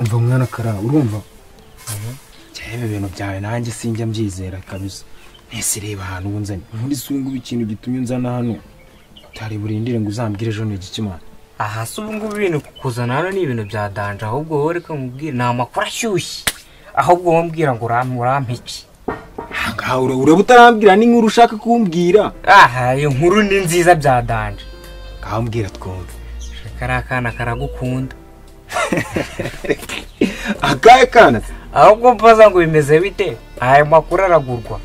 umva mwana karara urumva cyane ibintu byawe nanjye sinjya mbyizera kabisa ese reba ahantu ubu nzanye muri sungu ikintu gitumye unzana hano utari burindire ngo uzambwire ejo ni igikimana aha si ubu ngubu ibintu kuzana hano ni ibintu bya danje ahubwo wowe reka nkubwire ni amakuru ashyushye ahubwo wowe mbwira ngo urampe urampe iki ahangaha urabura utarambwira n'inkuru ushaka kumbwira aha iyo nkuru ni nziza bya danje kambwira twumve kariya kana karagukunda akahe kana ahubwo mbaza ngo bimeze bite aya makuru aragurwa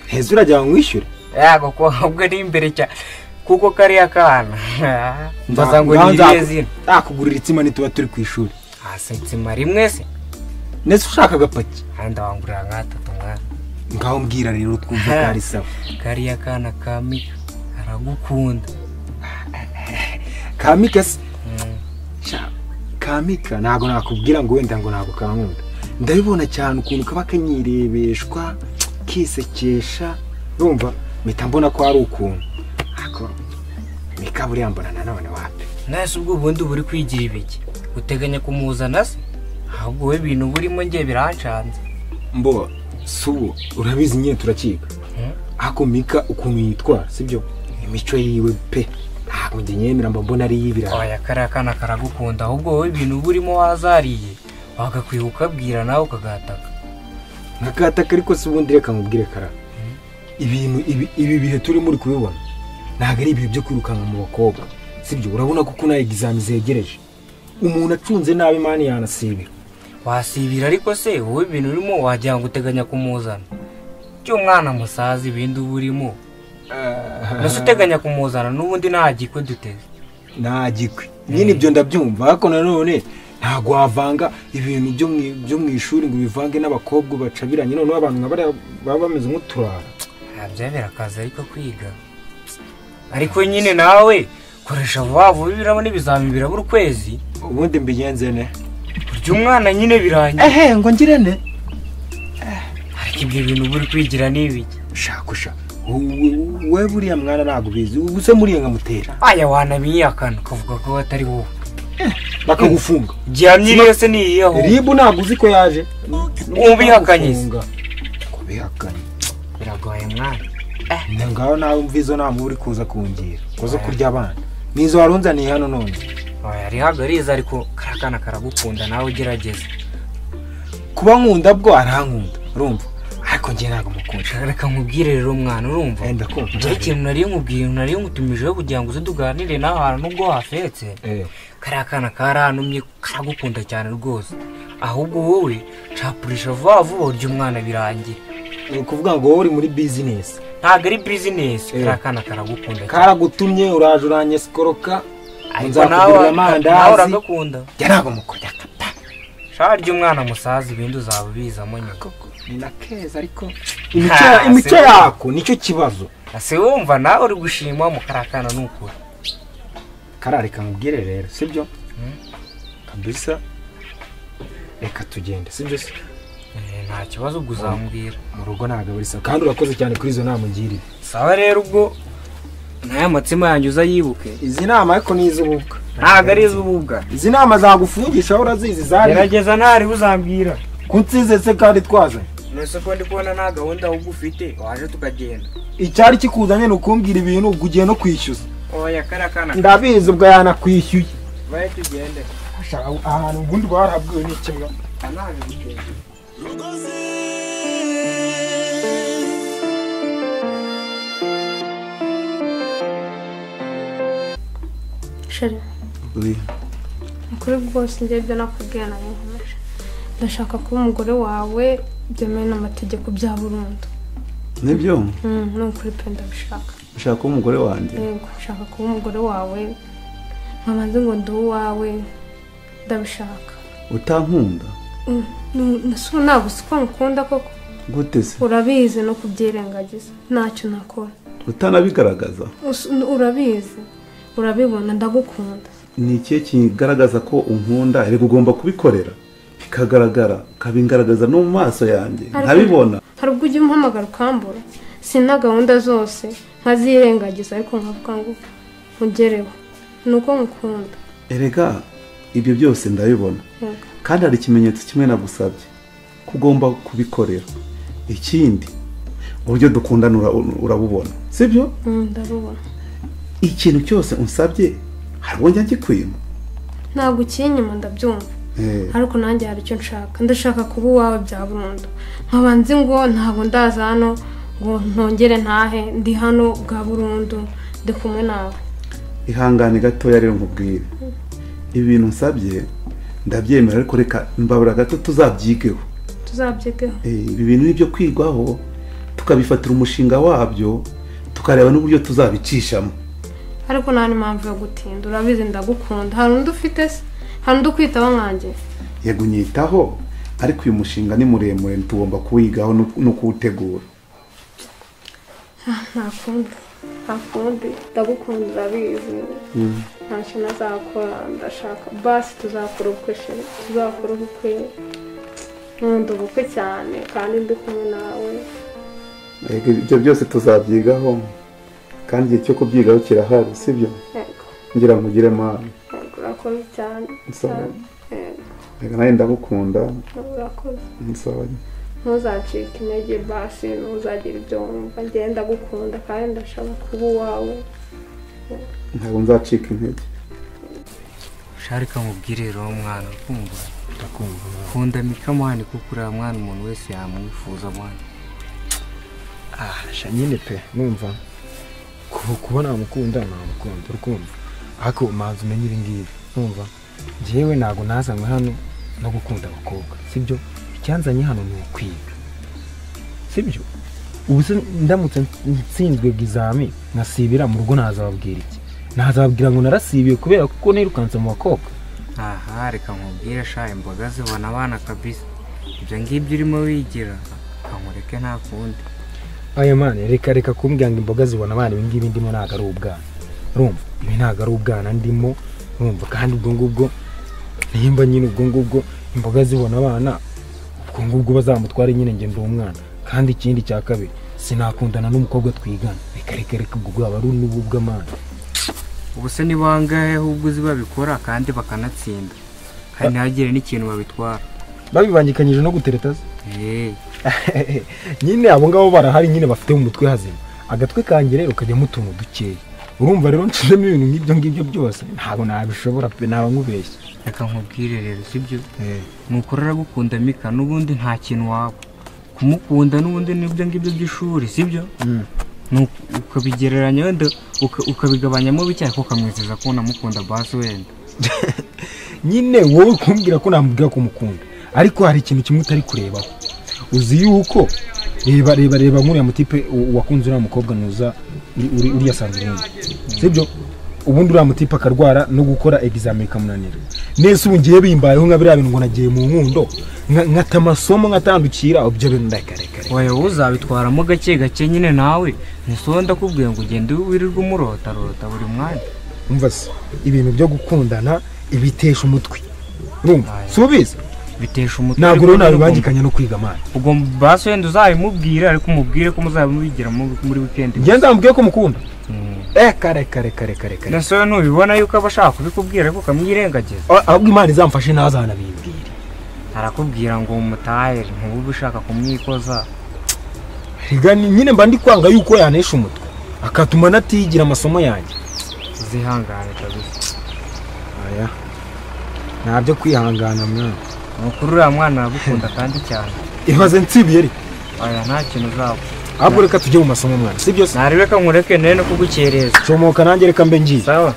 heza urajya mwishyure yago ko ahubwo ni imbere cyane kuko kariya kana mbaza ngo ni iriya zina nakugurira itsima nituba turi ku ishuri hasi nsima rimwe se ndetse ushaka agapaki handi wangurira nk'atatu mwana ngaho mbwira rero twumva ko ari sawa kariya kana ka mika aragukunda kamika se Mm. Sha, kamika ntabwo nakubwira ngo wenda ngo ntabwo kankunda ndabibona cyane ukuntu kaba kanyirebeshwa kisekesha urumva mpita mbona ko ari ukuntu ariko mika buriya mbona nanone wapi nahise ubwo ubundi buri kwigira ibiki uteganya kumuzana se ahubwo wowe ibintu burimo ngiye birancanze mbo subu urabizi nyine turakiga Mm. ariko mika ukuntu yitwara sibyo imico yiwe pe ntabwo njye nyemera mba mbona ari iy'ibirayi oya kariya kana karagukunda ahubwo wowe ibintu burimo wazariye wagakwiye ukabwira nawe ukagataka nkakataka ariko si ubundi reka nkubwire kara ibintu ibi- ibi bihe turi muri kubibona ntabwo ari ibihe byo kwirukanka mu bakobwa sibyo urabona ko kuna egizami zegereje umuntu acunze nabi mani yanasibira wasibira ariko se wowe ibintu urimo wagira ngo uteganya kumuzana cy'umwana musazi ibindi uba urimo mbese uteganya kumuzana n'ubundi nta gikwe duteze nta gikwe nyine ibyo ndabyumva ariko nanone ntabwo wavanga ibintu byo mu- byo mu ishuri ngo ubivange n'abakobwa bacabiranye noneho abantu nka bariya baba bameze nk'uturara ntabyabera akazi ariko kwiga ariko nyine nawe koresha vuba vuba birabona ibizami birabura ukwezi ubundi mbigenze ne urya umwana nyine birangiye ehe ngo ngire ne ariko ibyo bintu uba uri kwigira ni ibiki shakusha we buriya mwana ntabwo ubizi ubuse muriye nkamutera aya wanabiyakana ukavuga ko atari wowe bakagufunga gihamya iriyo se ni iyiho ribu ntabwo uzi ko yaje Ubihakanye se. Bakagufunga. kubihakanye biragoye mwana Na ngaho nawe umva izo nama uri kuza kungira ngo zo kurya abana nizo warunzaniye hano none oya arihagariza ariko kariya kana karagukunda nawe ugerageze kuba nkunda bwo arankunda urumva ariko njye ntabwo mukunda reka nkubwire rero mwana urumva Eh, ndakunda njye ikintu nariyo nkubwiye nariyo nk'utumijeho kugira ngo uze tuganire nawe ahantu nubwo hafetse Eh, kariya kana karantumye karagukunda cyane rwose ahubwo wowe capurisha vuba vuba urya umwana birangira ni ukuvuga ngo wowe uri muri bizinesi ntabwo ari bizinesi Eh. kariya kana karagukunda cyane karagutumye uraje uranyeskoroka ariko nawe nzakugurira nawe amandazi uragakunda njye ntabwo mukunda kata shaka rya umwana musaza ibindi uzaba ubizamo nyine ni na keza ariko Ha, imico si- yako nicyo kibazo ese wumva nawe uri gushima mu kariya kana ni ukuri karareka nkubwire rero sibyo kabisa reka tugende sibyo se Eh, nta kibazo ubwo uzambwira mu rugo ntabwo ari sawa kandi urakoze cyane kuri izo nama ugiriye sawa rero ubwo n'aya matsima yanjye uzayibuke izi nama ariko ni iz'ububwa ntabwo ari iz'ububwa izi nama zagufungisha aho urazizi zari gerageza ntariho uzambwira kunsize se kandi twazanye nese ko ndi kubona nta gahunda ahubwo ufite waje tukagenda icyari kikuzanye ni ukumbwira ibintu ubwo ugiye no kwishyuza oya kariya kana ndabizi ubwo yanakwishyuye bahe tugende ahantu ubundi warabwiwe n'ikimwa anaje kugenda sheri ukuri rwose njye ibyo nakubwiye nabihumeje ndashaka kuba umugore wawe byemewe n'amategeko bya burundu nibyo Mm, ni ukuri pe ndabishaka ushaka kuba umugore wanjye yego nshaka kuba umugore wawe nkabanze ngo ndi uwawe ndabishaka utankunda Mm, ni- nasubu ntabwo si ko nkukunda koko gute se urabizi no kubyirengagiza ntacyo nakora utanabigaragaza Us- urabizi urabibona ndagukunda ni ikihe kigaragaza ko unkunda reka ugomba kubikorera bikagaragara ukabigaragaza no mu maso yanjye nkabibona hari ubwo ujya umuhamagara ukambura si na gahunda zose nkazirengagiza ariko nkavuga ngo nkugereho ni uko nkukunda erega ibyo byose ndabibona kandi hari ikimenyetso kimwe nagusabye ko ugomba kubikorera ikindi uburyo dukundana ura- urabubona sibyo ndabubona ikintu cyose unsabye hari uwo njya ngikwima ntabwo ukiri inyuma ndabyumva Eh, ariko nanjye hari icyo nshaka ndashaka kuba uwawe bya burundu nkaba nzi ngo ntabwo ndaza hano ngo ntongere ntahe ndi hano bwa burundu ndi kumwe nawe ihangane gatoya rero nkubwire ibi bintu nsabye ndabyemera ariko reka mbabura gato tuzabyigeho tuzabyigeho Eh, ibi bintu ni ibyo kwigwaho tukabifatira umushinga wabyo tukareba n'uburyo tuzabicishamo ariko nta n'impamvu yo gutinda urabizi ndagukunda hari undi ufite se hari undi ukwitaho nkanjye yego unyitaho ariko uyu mushinga ni muremure tugomba kuwigaho no- no kuwutegura nta kundi nta kundi ndagukunda urabizi ntacyo nazakora ndashaka basi tuzakora ubukwe sheri tuzakora ubukwe nkunda ubukwe cyane kandi ndi kumwe nawe Yego, ibyo byose tuzabyigaho kandi igihe cyo kubyigaho kirahari sibyo yego ngira ngo ugire mani yego urakoze cyane Nsaba. yego reka nawe ndagukunda urakoze nsaba ntuzacike intege basi ntuzagire ibyo wumva ngenda gukunda kandi ndashaka kuba uwawe ntabwo nzacika intege sharika nkubwire rero mwana kumva ndakumva kunda mikamani kuko uriya mwana umuntu wese yamwifuza mwana ah sha nyine pe numva ku- kuba namukunda namukunda urukumva ariko umanza umenye ibi ngibi numva njyewe ntabwo nazanywe hano no gukunda abakobwa sibyo icyanzanye hano ni ukwiga sibyo ubu se ndamutse nsinzwe bw'izami nasibira mu rugo nazababwira iki nazababwira ngo narasibiye kubera kuko nirukanse mu bakobwa aha reka nkubwire sha imboga zibona abana kabisa ibyo ngibyo urimo wigira nkamureke nta kundi aya mani reka reka kumbwira ngo imboga zibona abana ibi ngibi ndimo ntabwo ari ubwana urumva ibi ntabwo ari ubwana ndimo urumva kandi ubwo ngubwo nimba nyine ubwo ngubwo imboga zibona abana ubwo ngubwo bazamutware nyine njye ndi umwana kandi ikindi cya kabiri sinakundana n'umukobwa twigana reka reka reka ubwo bwaba ari n'ubu bw'amana ubu se ni bangahe ahubwo uzi babikora kandi bakanatsinda kandi ntihagire n'ikintu babitwara babibangikanyije no gutereta se eee nyine abo ngabo barahari nyine bafite mu mutwe hazima agatwe kange rero kajyamo utuntu dukeya urumva rero nshizemo ibintu nk'ibyo ngibyo byose ntabwo nabishobora pe naba nkubeshya reka nkubwire rero sibyo nukora aragukunda mika n'ubundi nta kintu waba kumukunda n'ubundi n'ibyo ngibyo by'ishuri sibyo Mm. Nuko ukabigereranya wenda uka- ukabigabanyamo bike ariko ukamwizeza ko unamukunda basi wenda nyine wowe kumbwira ko namubwira ko umukunda ariko hari ikintu kimwe utari kurebaho uzi yuko reba reba reba nk'uriya mutipe u- wakunze uriya mukobwa nuza uri- uri- uriya sandrine sibyo ubundi uriya mutipe akarwara no gukora egizame bikamunanira nese ubu ngiye bimbayeho nka biriya bintu ngo nagiye mu nkundo nka- nkata amasomo nkatandukira ibyo bintu ndakarekare oya wowe uzabitwaramo gake gake nyine nawe ntisoho ndakubwiye ngo ugende wirirwe umurotarota buri mwanya umva se ibintu byo gukundana ibitesha umutwe urumva si ubizi bitesha umutwe ntabwo rero ariko nyine nabibangikanya no kwiga amana ugomba- ugomba basi wenda uzabimubwire ariko umubwire ko muzabimubigiramo muri wikendi njye nzamubwiye ko mukunda Mm. reka reka reka reka reka reka nasoho ntubibona yuko aba ashaka kubikubwira ariko ukamwirengagiza ahubwo imana izamfashe ntazanabimbwire arakubwira ngo mutahe ntubube ushaka kumwikoza rega ni- nyine mba ndi kwanga yuko yanesha umutwe akatuma natigira amasomo yanjye uzihangane kabisa aya ntabyo kwihangana mwana nukuri uriya mwana aragukunda kandi cyane ibaze nsibiye reka oya nta kintu uzaba ahubwo reka tujye mu masomo mwana si byose narebeka nkureke nari no kugukereza comoka nanjye reka mbe ngiye sawa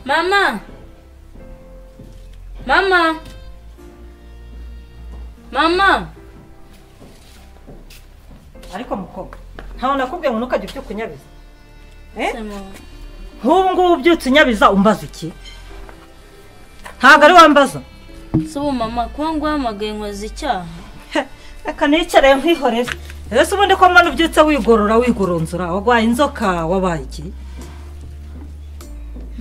Mama. Mama. Mama. ariko mukobwa ntawe nakubwiye ngo ntukajye ubyuka unyabiza nk'ubu ngubu ubyutse unyabiza umbaza iki ntabwo ari wambaza Subu mama kuba nguhamagaye nkoze icyaha. Heh, reka nicare nkwihorere rero se ubundi ko mbona ubyutse wigorora wigoronzora wagwaye inzoka wabaye iki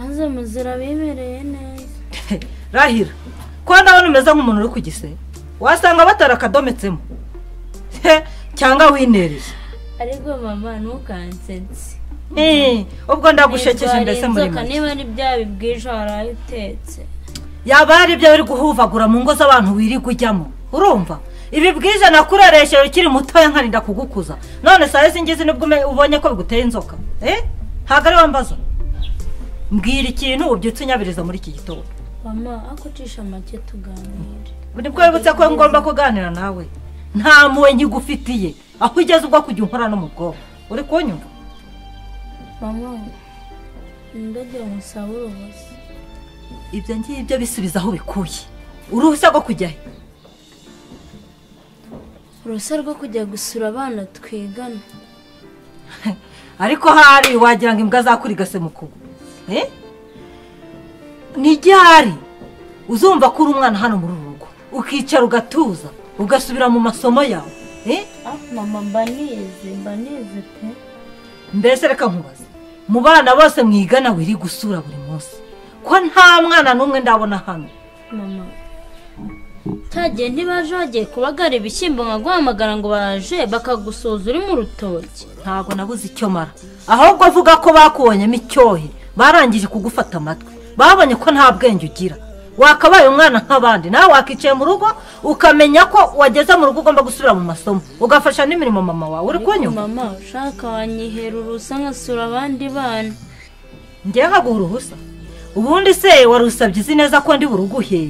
Maze muzira bimereye neza. Heh, rahira kuko ndabona umeze nk'umuntu uri ku gisebe wasanga batara akadometsemo He, cyangwa winereye ariko mama ntukansense Eh, ubwo ndagushekeje Nitwara mbese muri inzoka, make niba ari bya bibwije waraye utetse yaba ari ibyo uri guhuvagura mu ngo z'abantu wirirwa ujyamo urumva ibi bwiza nakureresheje ukiri mutoya nkarinda kugukuza none saa singizi nibwo ume- ubonye ko biguteye inzoka Eh, ntabwo ari wambaza mbwira ikintu ubyutse unyabiriza muri iki gitondo mama ako ucisha make tuganire buri bwo wibutse ko ngomba kuganira nawe nta mpuhwe nkigufitiye aho ugeze ubwo kujya unkora no mu bwonko uri kunyumva mama ndagira ngo usabe urubozo ibyo ngibyo bisubiza aho bikuye uruhushya rwo kujya he uruhushya rwo kujya gusura abana twigana ariko hari wagira ngo imbwa zakurigase mu kuguru Eh? ni ryari uzumva ko uri umwana hano muri uru rugo ukicara ugatuza ugasubira mu masomo yawe Eh? ah mama mba nize mba nize pe mbese reka nkubaze mu bana bose mwigana wiri gusura buri munsi ko nta mwana n'umwe ndabona hano mama ntagihe ntibaje bagiye kubagara ibishyimbo nkaguhamagara ngo baje bakagusuza uri mu rutoki ntabwo nabuze icyo mara ahubwo avuga ko bakubonyemo icyohe barangije kugufata amatwi babonye ko nta bwenge ugira wakabaye umwana nk'abandi nawe wakicaye mu rugo ukamenya ko wageze mu rugo ugomba gusubira mu masomo ugafasha n'imirimo mama wawe uri kunyuma mama ushaka wanyihera urusa nkasura abandi bana ngiye nkaguha uruhusa ubundi se wari usabye izi neza ko ndi buruguhe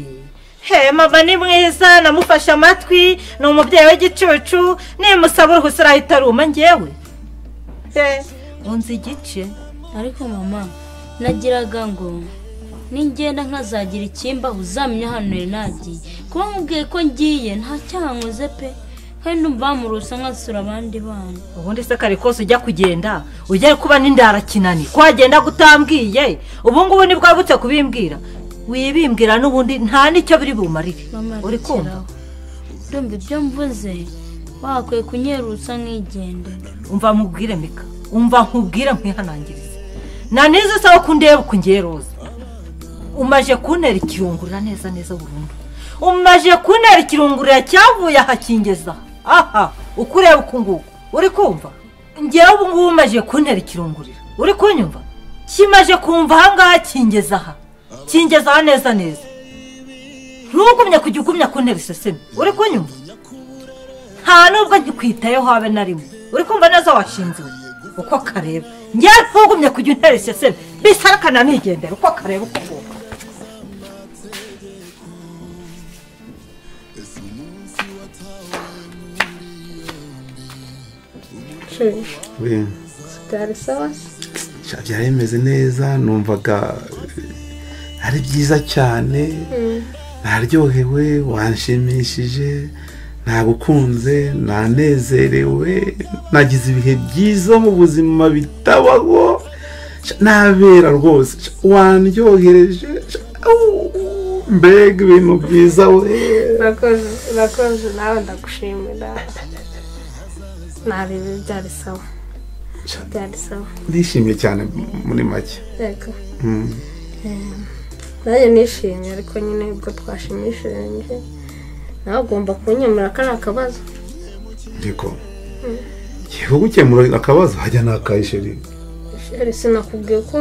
he mama ni mwiza namufashe amatwi ni umubyeyi w'igicucu nimusaba uruhusa arahita aruma ngewe he unzi igice ariko mama nagiraga ngo ningenda nkazagira ikimba uzamenya hano yari nagiye kuba nkubwiye ko ngiye nta cyankoze pe kandi numva bamurusa nkasura abandi bana ubundi se kare kose ujya kugenda ujya kuba n'indarakinani ko wagenda gutambwiye ubu ngubu nibwo wabutse kubimbwira wibimbwira n'ubundi nta n'icyo biri bumarire mama uri kumva rekeraho. ndumva ibyo mvuze wakwiye kunyerutsa nkigendera umva mubwire mika umva nkubwire nkwihanangirize nta n'izo usaba ko undeba uko ngiye roza umaje kuntera ikirungurira neza neza burundu umaje kuntera ikirungurira cyavuye aha kingeza aha uko ureba uku nguku uri kumva ngewe ubu ngubu umaje kuntera ikirungurira uri kunyumva kimaje kumva aha ngaha kingeza aha kingeza aha neza neza ntugumye kujya ugumya kuntera iseseme uri kunyumva nta nubwo nkikwitayeho habe na rimwe uri kumva neza washinzwe uko kareba njyewe ntugumye kujya untera iseseme mbese arakana nigendera uko kareba uko ngomba sheri we byari sawa sha, byari bimeze neza numvaga eh, ari byiza cyane naryohewe wanshimishije nagukunze nanezerewe nagize ibihe byiza mu buzima bitabaho sha, nabera rwose sha, wandyohereje sha, au, mbega ibintu byiza we urakoze urakoze nawe ndagushimira ntarebe byari sawa Cyane. byari sawa ndishimye cyane m- muri make reka Mm. nanjye nishimye ariko nyine ubwo twashimishije nawe ugomba kunyemura ko ari akabazo niko ngiye kugukemura akabazo hajya nakayisheri sheri sinakubwiye ko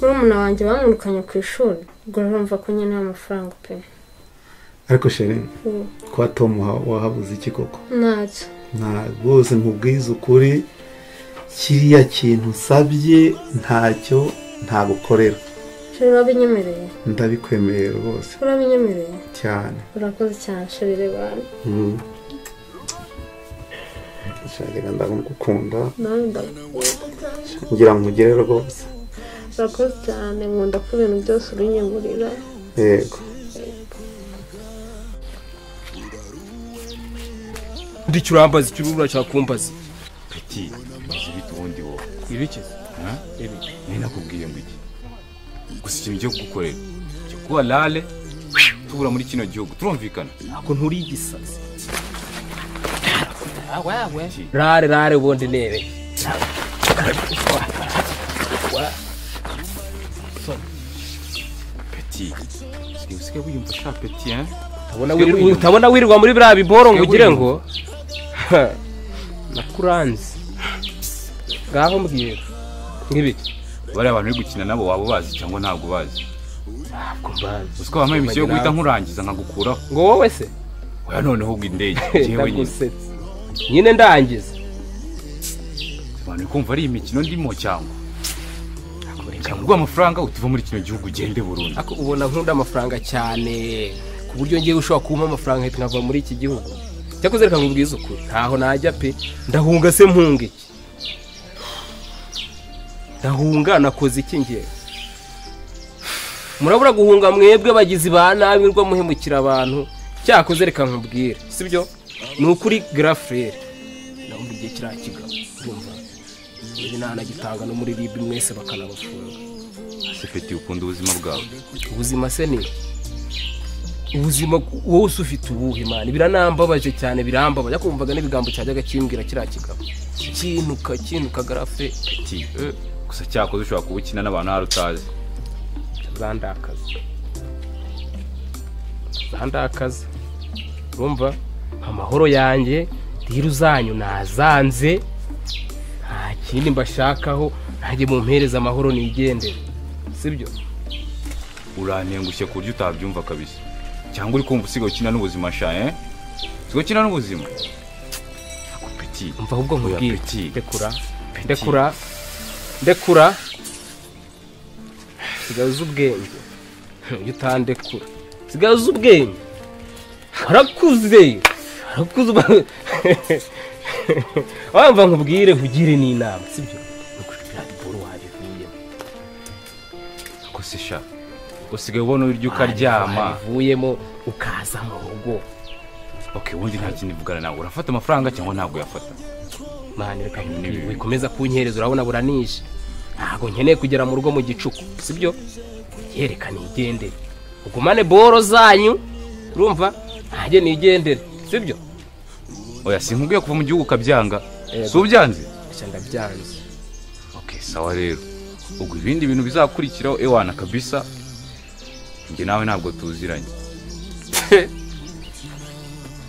murumuna wanjye bamwirukanye ku ishuri ubwo urumva ko nyine amafaranga pe ariko sheri Mm. kwa tom ha- wahabuze iki koko ntacyo nta rwose nkubwize ukuri kiriya kintu usabye ntacyo ntagukorera sheri urabinyemereye ndabikwemereye rwose urabinyemereye cyane urakoze cyane sheri reba hano Mm. shakira ndagukunda nawe ndagukunda cyane ngira nkugire rwose urakoze cyane nkunda ko ibintu byose ubinyemurira yego icyo urambaza icyo urubura cya kumbaza Peti, maze ibiti ubundi wowe. ibiki Ha? ibiki Nari nakubwiye ngo iki. Gusa ikintu cyo kugukorera. Cyo kuba lale tubura muri kino gihugu. Turumvikana. ntabwo nturi igisazi rare rare ubundi nebe Peti, usigaye wiyumva shapeti eh utabona wirirwa- utabona wirirwa muri biriya biboro ngo ugire ngo nakuranze ngaho mbwira nk'ibiki bariya abantu uri gukina nabo waba ubazi cyangwa ntabwo ubazi ntabwo mbazi uziko wambaye imisi yo guhita nkurangiza nkagukuraho ngo wowe se oya noneho ubwo indege yewe nyine ndagusetsa nyine ndangiza abantu bari kumva ari imikino ndimo cyangwa cyangwa uguha amafaranga utive muri kino gihugu ugende burundu ariko ubona nkunda amafaranga cyane ku buryo ngewe ushobora kubamo amafaranga ahita nkava muri iki gihugu cyakoze reka nkubwize ukuri ntaho najya pe ndahunga se mpunga iki ndahunga nakoze iki ngewe murabura guhunga mwebwe bagizi ba nabi rwo muhemukira abantu cyakoze reka nkubwire sibyo ni ukuri garafurere ndabona igihe kiriya kigabo urumva ibi ntanagitanga no muri ribi mwese bakanabafunga sefeti ukunda ubuzima bwawe ubuzima se ni iki? ubuzima wowe se ufite ubuhe imana biranambabaje cyane birambabaje ariko wumvaga n'ibigambo cyajyaga kimbwira kiriya kigabo kinuka kinuka garafe ati eh, gusa cyakoze ushobora kuba ukina n'abantu hari utazi zandakaza zandakaza urumva amahoro yanjye rero zanyu nazanze nta kindi mbashakaho ntajye mumpereza amahoro nigendere sibyo urantengushye ku buryo utabyumva kabisa cyangwa uri kumva usigaye ukina n'ubuzima sha eh usigaye ukina n'ubuzima ako peti mva ahubwo Oya, nkubwire Petit. ndekura ndekura ndekura sigaza ubwenge ujya utandekura sigaza ubwenge warakuze warakuze uba- wamva nkubwire nkugire n'inama sibyo nukubwira biboro wabivuyemo ako se sha usigaye ubona uburyo ukaryama wabivuyemo ukaza mu rugo okay ubundi nta kindi uvugana nawe urafata amafaranga cyangwa ntabwo uyafata mani reka N'ibi- wikomeza kunkereza urabona buranije ntabwo nkeneye kugera mu rugo mu gicuku sibyo yereka nigendere ugumane boro zanyu urumva ntajye nigendere sibyo oya sinkubwiye kuva mu gihugu ukabyanga Yego. si ubyanze nsha ndabyanze okay sawa rero ubwo ibindi bintu bizakurikiraho ewana kabisa njye nawe ntabwo tuziranye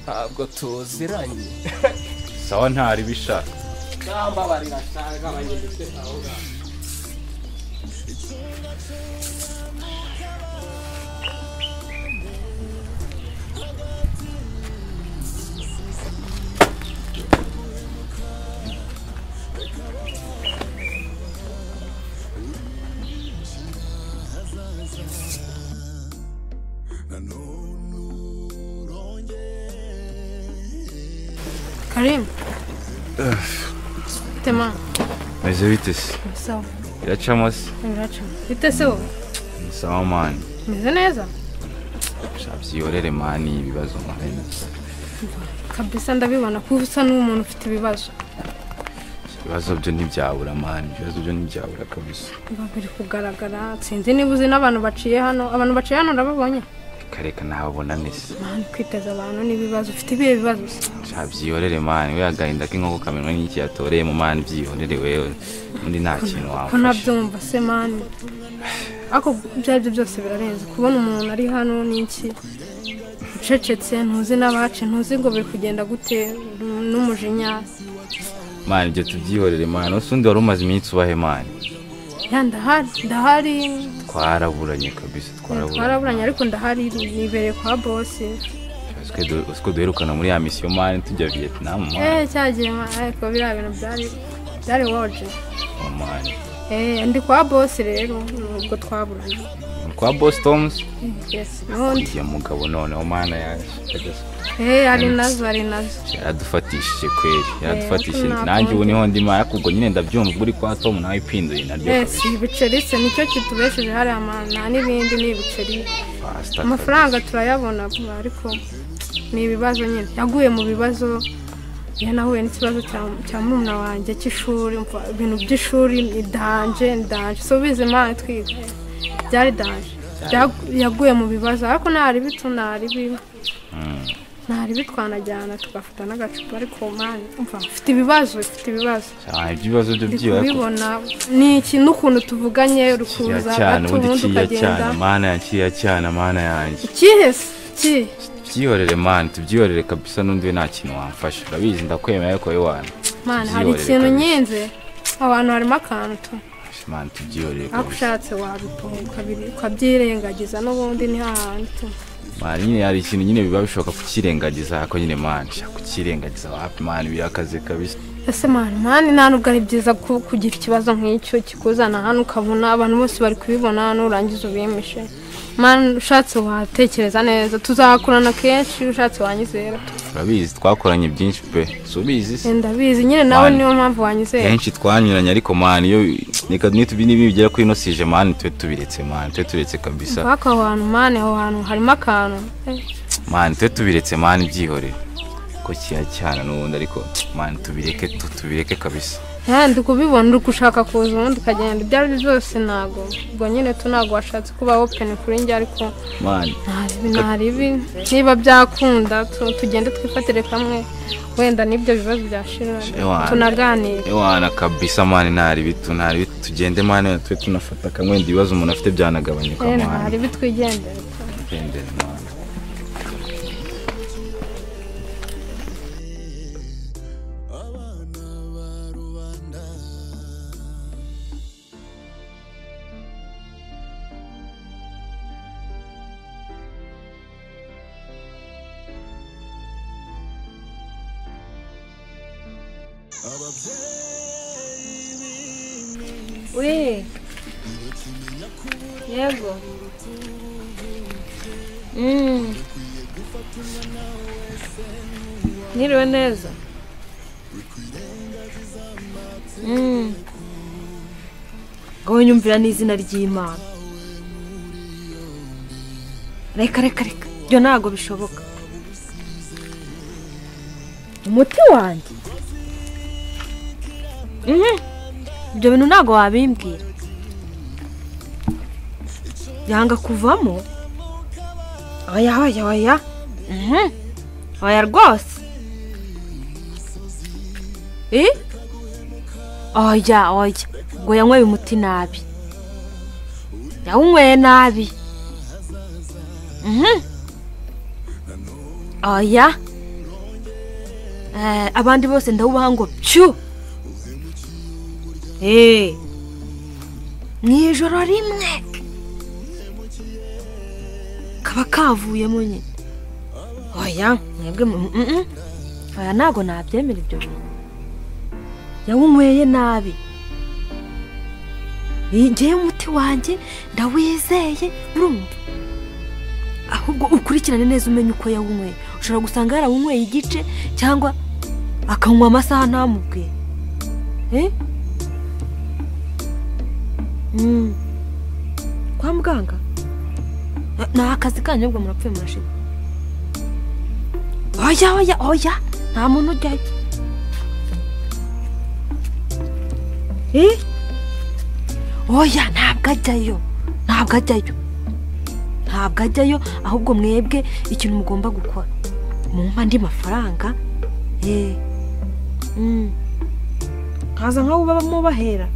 ntabwo tuziranye sawa ntari bishaka nambabarira cyane nk'abanyegetse aho ngaho karimu tema meze bite se sawa iracamo se uraca bite se wowe ni sawa mani umeze neza byiyorere mani ibibazo mani kabisa ndabibona ko usa n'umuntu ufite ibibazo ibibazo byo ntibyabura mani ibibazo byo ntibyabura kabisa biba biri kugaragara sinzi niba uzi n'abantu baciye hano abantu baciye hano urababonye kareka ntabona nese mani kwiteza abantu n'ibibazo ufite ibihe bibazo se byiyorere mani we agahinda k'inkoko kamenwa n'iki yatoreye mu mani byiyorere wewe undi nta kintu ko wamfasha nabyumva se mani ariko ibyo ari byo byose birarenze kubona umuntu ari hano n'iki ucecetse ntuzi n'abace ntuzi ngo biri kugenda gute n'umujinya mani ibyo tubyihorere mani ese undi wari umaze iminsi ubahe mani ya ndahari ndahari twaraburanye kabisa twaraburanye ariko ndahari nibereye kwa bosi usiko duherukana muri ya misiyo mani tujya viyetinam mani eee cyagiye mani ariko biriya bintu byari byari woje Oh, mani eee ndi kwa bosi rero ubwo twaburanye Ni kwa bositomuzi yesi n'undi uriya mugabo noneho mana yaje kabisa eee ari nazo ari nazo yaradufatishije kweri yaradufatishije ntabwo nanjye ubu ndi- niho ndimo ariko ubwo nyine ndabyumva ubwo uri kwa tomu nawe ipinduye naryo yesi ibiceri se nicyo kitubesheje hariya amana n'ibindi ni ibiceri fasita amafaranga turayabona ariko ni ibibazo nyine yaguye mu bibazo yanahuye n'ikibazo cya- cya murumuna wanjye cy'ishuri umva, ibintu by'ishuri ni danje ni danje subiza imana twiga byari danje Byagu- yaguye mu bibazo ariko ntari bitu ntari bibi ntaribi twanajyana tugafata n'agacupa ariko mani umva mfite ibibazo mfite ibibazo cyane ibibazo byo ndi byibara ko kubibona ni iki n'ukuntu tuvuganye uri kiriya kuza cyane gato ubundi ubundi kiriya cyane ukagenda mana yanjye kiriya cyane mana yanjye ikihese iki tubyihorere mani tubyihorere kabisa n'undi we nta kintu wamfasha urabizi ndakwemera ariko wowe wana mani hari ikintu nyenze abantu harimo akantu tu mani tubyihorere ariko kabisa ushatse wabitunga ukabiri- ukabyirengagiza n'ubundi ni hahandi tu mani nyine hari ikintu nyine biba bishoboka kukirengagiza ariko nyine mani shaka kukirengagiza wapi mani birakaze kabisa ese mani mani nta nubwo ari byiza ku- kugira ikibazo nk'icyo kikuzana hano ukabona abantu bose bari kubibona nurangiza ubimishe mani ushatse watekereza neza tuzakorana kenshi ushatse wanyizera tu. urabizi twakoranye byinshi pe si ubizi se Enda bizi nyine nawe Mani. niyo mpamvu wanyizera henshi twanyuranye ariko mani iyo reka nitubi nibi bigera kuri ino sije mani tube tubiretse mani tube tubiretse kabisa ariko aho hantu mani aho hantu harimo akantu Eh, mani tube tubiretse mani byihorere ko kiriya cyane n'ubundi ariko mani tubireke tu- tubireke kabisa eh, ndi kubibona uri gushaka kuza ubundi ukagenda ibyo ari byo byose ntago ubwo nyine tu ntago washatse kuba openi kuri njye ariko mani ntaribi ntaribi niba byakunda tu- tugende twifatire kamwe wenda n'ibyo bibazo byashira Ewana. tunaganire ewana kabisa mani ntari bitu ntari bitu tugende mani tube tunafata kamwe wenda ibibazo umuntu afite byanagabanyuka Eh, mani ntaribi twigendere tu. tugendere mani we yego Mm. niriwe neza Mm. ngo nyumvira n'izina ry'imana reka reka reka ibyo ntabwo bishoboka umuti wanjye Mhm. ibyo bintu ntabwo wabimbwira yanga kuvamo aya aya aya Mhm. aya rwose eh oya oya ngo yanyweye umuti nabi yawunyweye nabi Mhm. oya Eh, abandi bose ndawubaha ngo pyu Eh. mu ijoro rimwe kaba kavuyemo nyine oya mwebwe mu- mm, mm. oya ntabwo nabyemera ibyo bintu yawunyweye nabi ngewe umuti wanjye ndawizeye urumva ahubwo ukurikirane neza umenye uko yawunyweye ushobora gusanga yarawunyweye igice cyangwa akanywa amasaha ntamubwiye Eh? Mm. kwa muganga Na- ni akazi kanyu ahubwo murapfuye murashize oya oya oya nta muntu ujyayo Eh? oya ntabwo ajyayo ntabwo ajyayo ntabwo ajyayo ahubwo mwebwe ikintu mugomba gukora mumpa andi mafaranga eh, mm. nkaza nkaho uba mubahera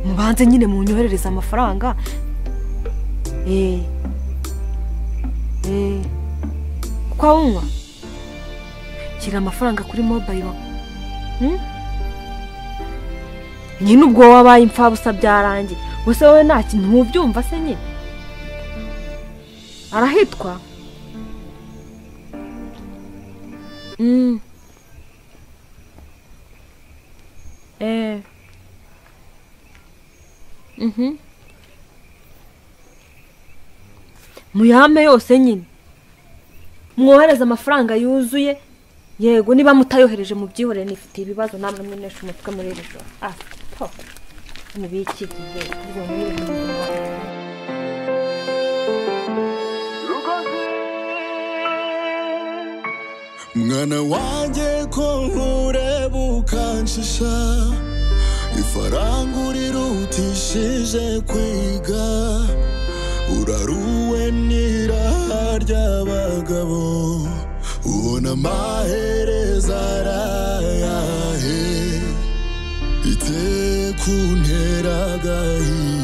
mubanze nyine munyoherereze amafaranga Eh. Eh. kwa wunywa shyira amafaranga kuri mobayiro nyine ubwo wabaye imfabusa byarangiye gusa wowe nta kintu mubyumva se nyine arahitwa Mm. Eh. Mhm. muyame yose nyine mwohereze amafaranga yuzuye yego niba mutayohereje mubyihorere nifitiye ibibazo namwe mwinesha umutwe muri iri joro ah po ni biki mwana wanjye ko nkureba ukanshisha ifaranga urirutishije kwiga uraruwe n'irahari ry'abagabo ubona amahereza arayahe ite kuntera agahinda